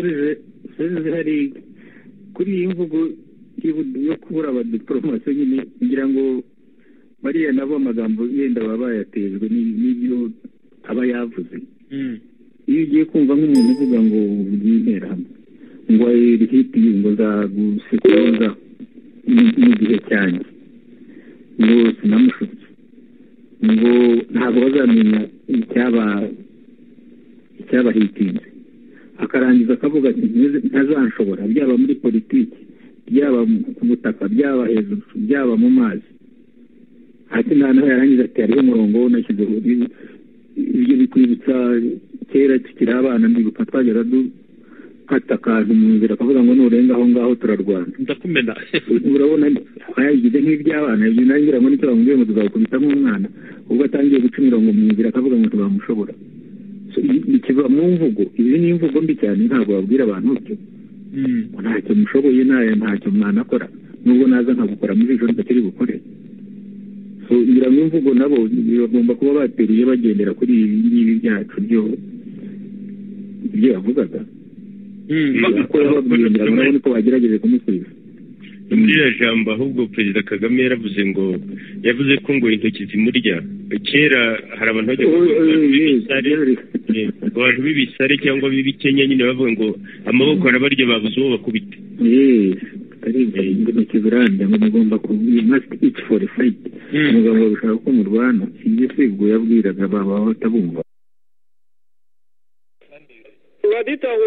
uruhare kuri iyi mvugo yo kubura abadiporomasi nyine ngira ngo bariya nabo amagambo yenda baba bayatejwe n'ibyo aba yavuze iyo ugiye kumva nk'umuntu uvuga ngo ugiye interahamwe ngo rihiti ngo zagusekura mu gihe cyanjye ngo sinamushutse ngo ntabwo bazamenya icyabahitinze akarangiza akavuga ati ntazanshobora byaba muri politiki byaba ku butaka byaba hejuru byaba mu mazi hasi nta naho yarangiza ati hariho umurongo unashyizeho ibyo bikwibutsa kera tukiri abana mbibuka twagera dukata akantu mu nzira akavuga ngo nurenga aho ngaho turarwana ndakumena urabona yagize nk'iby'abana ibyo nawe ngira ngo nicyo bamubwiye ngo tuzakubita nk'umwana ubwo atangiye guca imirongo mu nzira akavuga ngo tuzamushobora bikiva mu mvugo izi ni imvugo mbi cyane ntabwo babwira abantu byo ntacyo mushoboye ntacyo mwanakora nubwo naza nkagukora muri ejo ntakiri bukore ngira ngo imvugo nabo bagomba kuba bateriye bagendera kuri ibi ngibi byacu byo ibyo yavugaga ko yababwiye ngira ngo nabo niko bagerageje kumusubiza muri iriya jambo ahubwo perezida kagame yaravuze ngo yavuze ko ngo intoki zimurya kera hari abantu bajya abantu b'ibisare cyangwa b'ibikenya nyine bavuga ngo amaboko arabarya babuze uwo bakubita intoki zirambya ngo mugomba iti fori fayiti umugabo bishaka ko murwana ibyo si ubwo yabwiraga baba batabumva